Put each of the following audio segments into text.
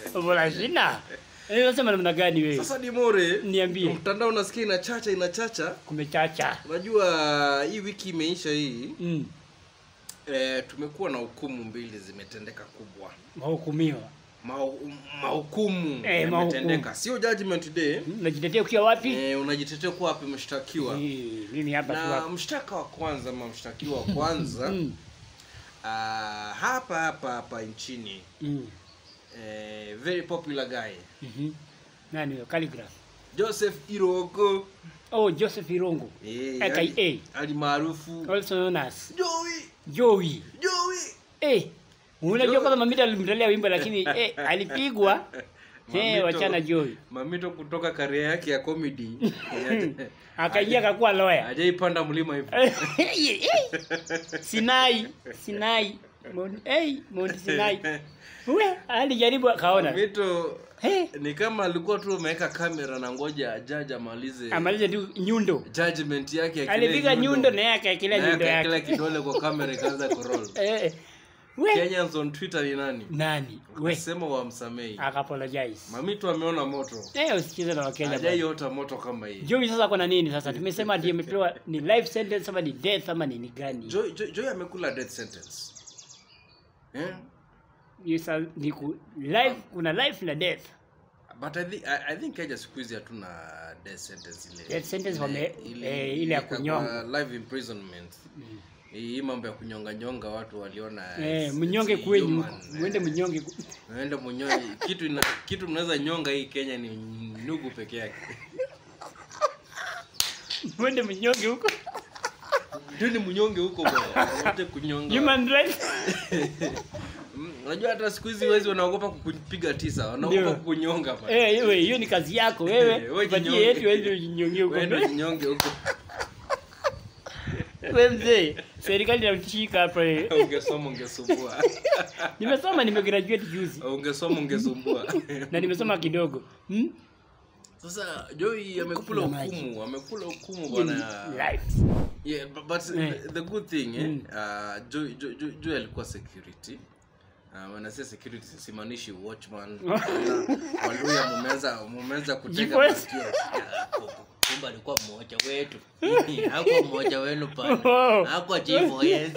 Bora sina. Eh, unasema namna gani wewe? Sasa Dimore, Niambie. mtandao unasikia inachacha inachacha. Kumechacha. Unajua hii wiki imeisha hii Mm. eh, tumekuwa na hukumu mbili zimetendeka kubwa. Mahukumiwa. Mahu- Mahukumu Eh, yametendeka, sio judgment day. Unajitetea ukiwa wapi? Eh, unajitetea kuwa wapi mshtakiwa? Eh, Mimi hapa tu Na hapa. mshtaka wa kwanza ama mshtakiwa wa kwanza Mm. ah, hapa hapa hapa nchini Mm. eh, very popular guy Mhm. Nani huyo? Calligraph. Joseph Iroko Oh, Joseph Irongo. eh, AKA. ali- ali maarufu Also known as Joey Joey. Joey Eh. Unajua Joey. kwanza Mamita alimtolea wimbo lakini eh, alipigwa. Eh, Mamito- wachana Joey. Mamito kutoka karia yake ya comedy Akaingia akakuwa lawyer. hajaipanda mlima hivi Sinai, Sinai. Mount, hey, Mount Sinai. Uwe, alijaribu akaona. Mamito Hey, ni kama alikuwa tu ameweka kamera na ngoja jaji amalize amalize tu nyundo. judgment yake ya Alipiga nyundo na yeye akaekelea nyundo kila yake. kidole kwa kamera ikaanza kuroll Eh. We, Kenyans on Twitter ni nani nani? We, sema wamsamehi akapologize. Mamito ameona moto Eh, usikize na Wakenya. bwana. hajaiota moto kama hii Joey sasa kuna nini sasa? Tumesema ndiye amepewa ni life sentence ama ni death ama ni ni gani? Joy, Joy, Joy amekula death sentence eh? Ni sa- ni ku, life kuna life na death. but I think, I, I think Kenya siku hizi hatuna death sentence ile Death sentence wame- ile, eh, ile ya ikakuwa kunyonga. life imprisonment hii mambo ya kunyonga nyonga watu waliona Eh, it's- mnyonge it's kwenyu. human, Mwende eh. mnyonge. ku- Mwende mnyonge kitu ina, kitu mnaweza nyonga hii Kenya ni nugu peke yake Mwende mnyonge huko. ndio ni mnyonge huko bwana wote kunyonga Human rights. Mm, unajua hata siku hizi wezi wanaogopa kukupiga tisa wanaogopa Ndio. kukunyonga bwana. Eh, hiyo hiyo ni kazi yako Eh, wewe. wewe Patie jinyonge. yetu wewe jinyonge huko. Wewe ndio jinyonge huko Wewe mzee, serikali inamshika hapa eh. ungesoma ungesumbua Nimesoma nimegraduate juzi ungesoma ungesumbua na nimesoma kidogo. Hmm? sasa Joy amekula Kula maji. hukumu amekula hukumu Hiyo ni bwana life. yeah but, but Eh. the, the good thing eh, Mm. uh, Joy, Joy, Joy, Joy alikuwa security Uh, wanasema security simaanishi watchman waluya mumeweza mumeweza kutega Jipoes. masikio Ya, ku- kumbe alikuwa mmoja wetu hakuwa mmoja wenu pana Oh. hakuwa chief yes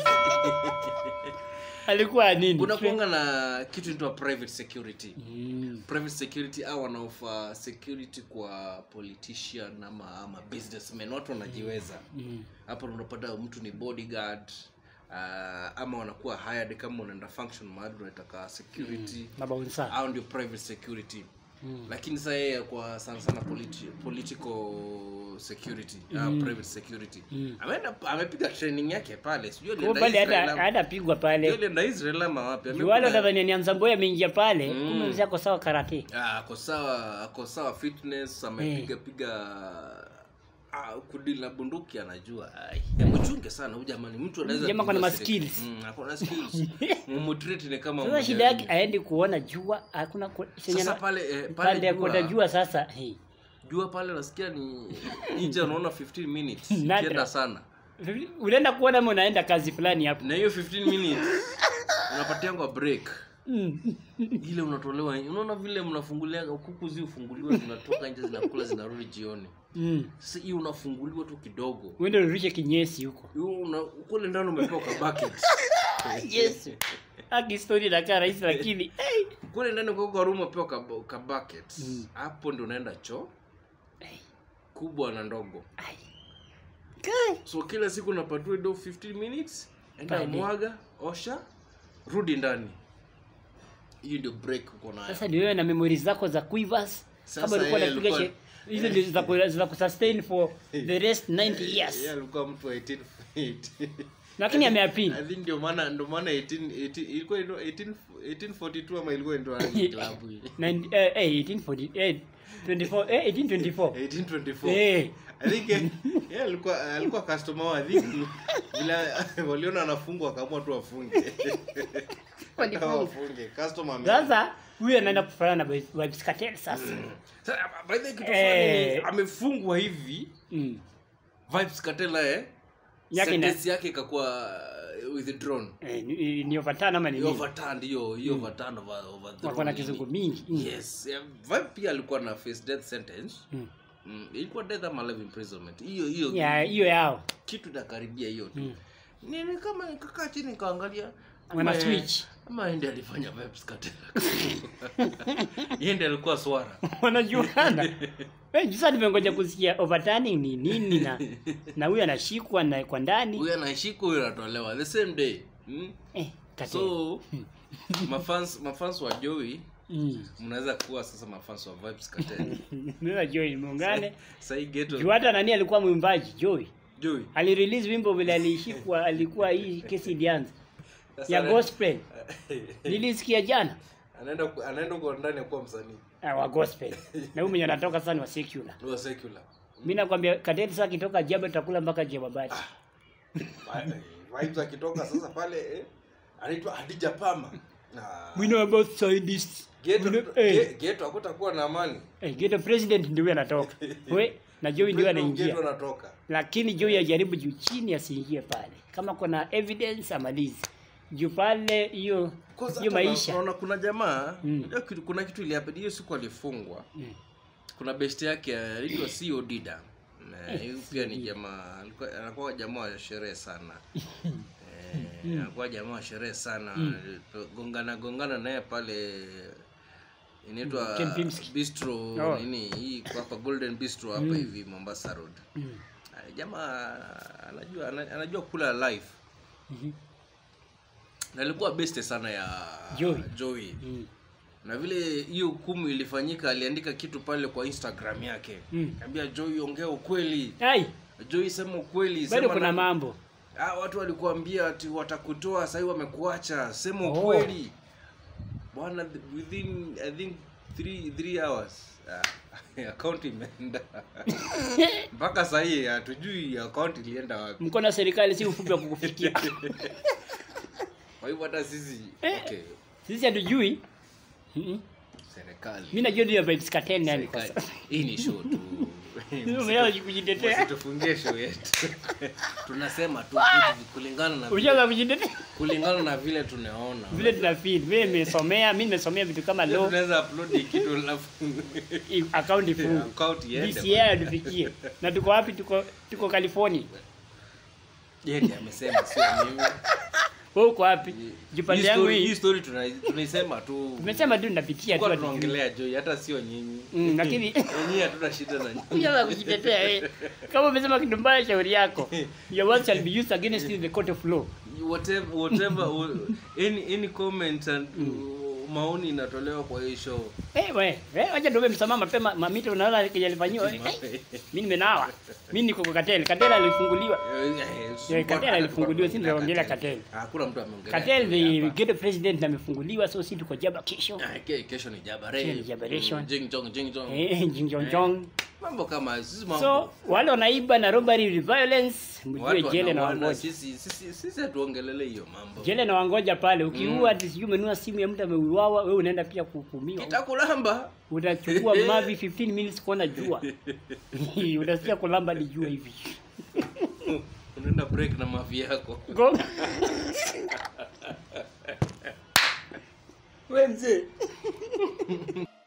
Alikuwa nini? kuna kuanga na kitu inaitwa private security Mm. private security au wanaofa security kwa politician ama ama businessmen watu wanajiweza Mm. hapo unapata mtu ni bodyguard uh, ama wanakuwa hired kama unaenda function mahali unataka security Mabaunsa. au ndio private security Mm. lakini sasa yeye kwa sana sana politi political security uh, private security Mm. ameenda amepiga training yake pale sijui Kwa alienda pale Israel hata ama- hata pigwa sijui pale. alienda Israel ama wapi Juu wale Amekula- watadhania ni Anzamboya ameingia pale, Mm. kumbe mzee ako sawa karate. Ah, ako sawa ako sawa fitness amepiga piga ah, kudili na bunduki anajua Ai, mchunge sana huyu jamani mtu anaweza Jamaa ako na pigwa ma serikali. skills. mm, ako na skills mumtreat ni kama Sasa mmoja shida yake wenu. aendi kuona jua, hakuna ku- senye sasa na- pale eh, pande pale ya kuota jua, jua sasa. Hey. jua pale nasikia ni nje unaona 15 minutes Nadra. kienda sana Unaenda kuona ama unaenda kazi fulani hapo. na hiyo 15 minutes unapatiangwa break Mm. ile unatolewa unaona vile mnafungulia kuku zi ufunguliwa zinatoka nje zinakula zinarudi jioni Mm. sasa hii unafunguliwa tu kidogo Uende urushe kinyesi huko. Hiyo una kule ndani umepewa ka bucket Yes. Haki story inakaa rahisi lakini hey. kule ndani kwa kwa room umepewa ka, ka bucket Mm. hapo ndio unaenda choo Hey. kubwa na ndogo Ai. Kai. so kila siku unapatiwa do 15 minutes enda Pale. mwaga osha rudi ndani hiyo ndio break uko nayo Sasa ni wewe na memories zako za Quivers Sasa kama ulikuwa yeye unapiga alikuwa- she- hizo ndio za ku- za kusustain for the rest 90 years. Yeye alikuwa mtu wa 18 Lakini ameapili. I think ndio maana ndio maana 18 18 ilikuwa ndio 18 1842 ama ilikuwa ndio hadi klabu hii Nine- eh, eh, 1840 eh, 24 eh, 1824 1824 Eh. I think eh, yeye alikuwa alikuwa customer wa I think vile waliona anafungwa akaamua tu afunge Walifunga. wafunge customer ame- sasa huyu anaenda kufanana na Vibes Cartel sasa Sasa, by the way, kitu Eh. fulani amefungwa hivi Mm. vibes katela eh Yake ina- sentence yake ikakuwa with drone Eh, ni, ni overturn ama ni hiyo nini? overturn hiyo hiyo overturn over over drone Wako na nini. kizungu mingi. Mm. yes yeah, vibe pia alikuwa na face death sentence Mm. mm, ilikuwa death ama life imprisonment hiyo hiyo Ya hiyo yao. kitu inakaribia hiyo tu Mm. nini kama nikakaa chini nikaangalia Wana ama- switch. ama ende alifanya vibes katela yende alikuwa swara Wanajuana. Eh, sasa nimengoja kusikia overturning ni nini na na huyu anashikwa na kwa ndani. huyu anashika huyu anatolewa the same day mm? Eh, kate. so mafans mafans wa Joey Mm. mnaweza kuwa sasa mafans wa vibes cartel Mimi Joy muungane. sahii geto Juu hata nani alikuwa mwimbaji Joy. Joey Alirelease wimbo vile alishikwa alikuwa hii kesi ilianza Sasa ya ana- gospel. Nilisikia jana. anaenda ku- anaenda kwa ndani ya kuwa msanii Ah, wa gospel. Na huyu mwenye anatoka sasa ni wa secular. wa secular Mimi nakwambia kadeti sasa akitoka jaba tutakula mpaka jebabati. vibes akitoka sasa pale eh, anaitwa Hadija Pama na We know about scientists. geto We know- eh. ge- geto hakutakuwa na amani Eh, Geto president ndio huyo anatoka. We na Joey ndio anaingia. geto anatoka Lakini Joey ajaribu juu chini asiingie pale. Kama kuna evidence amalizi. Juu pale hiyo Kwanza hiyo hata na- maisha. naona kuna jamaa Mm. hiyo kitu- kuna kitu ilihappen hiyo siku alifungwa Mm. kuna best yake anaitwa CO Dida Na huyu pia ni jamaa alikuwa anakuwa jamaa wa sherehe sana eh, anakuwa jamaa wa sherehe sana gongana gongana naye pale inaitwa Kempinski. bistro Oh. nini hii kwa hapa golden bistro hapa hivi mombasa road Mm. Ah, jamaa anajua ana- anajua kula life Mhm. na alikuwa best sana ya Joey. Joey. Mm. na vile hiyo hukumu ilifanyika aliandika kitu pale kwa instagram yake Mm. kaambia Joey ongea ukweli Ai, Joey sema ukweli bado sema kuna na- mambo. ah, watu walikuambia ati watakutoa sahii wamekuacha sema Oh. ukweli bwana th- within i think three, three hours ah, account imeenda mpaka sahii hatujui account ilienda wapi Mkono wa serikali si ufupi wa kukufikia. kwa hivyo hata sisi Eh. okay, Sisi hatujui. Mhm. serikali Mimi najua ndio vibes cartel nani kwa serikali. sasa. hii ni show tu Umeanza kujitetea. Wasitufungie show yetu tunasema tu vitu kulingana na vile, Ushaanza kujitetea. kulingana na vile tunaona Vile tuna feel. Mimi nimesomea, mimi nimesomea vitu kama Leo law, tunaweza upload hii kitu alafu i- account ifungue. account iende DCI atufikie. Na tuko wapi? Tuko tuko California. yeye ndiye amesema sio mimi Wewe uko wapi? Hii Jupande yangu story- hii hii. story tuna- tunaisema tu Tumesema tu ninapitia tu. kwa hatujui. tunaongelea Joy hata sio nyinyi Mm, lakini nyinyi hatuna shida na nyinyi Ujaanza kujitetea eh. Kama umesema kitu mbaya, shauri yako. Your words shall be used against you in the court of law. whatever whatever any any comment and maoni inatolewa kwa hii show Eh, we, eh, wacha ndio msamaha mapema. Mamito unaona kile alifanywa. Eh, mimi nimenawa. Mimi niko kwa Katel. Katel alifunguliwa. Eh, Katel alifunguliwa, si ndio ongelea Katel. hakuna mtu ameongelea Katel Joy the hapa. ghetto president na amefunguliwa so si tuko jaba kesho. Ah, ke- kesho ni jabare Kesho ni jabaration. Mm, jing jong jing jong Eh, jinjonjong. mambo kama sisi mambo So wale wanaiba na robbery with violence, mjue watu jele na wanaona, wangoja. sisi sisi sisi hatuongelele hiyo mambo Jele na wangoja pale. Ukiua ati sijui umenunua simu ya mtu ameuawa, wewe unaenda pia kuhukumiwa. kitakulamba utachukua mavi 15 minutes kuona jua utasikia kulamba ni jua hivi unaenda break na mavi yako Go. we mzee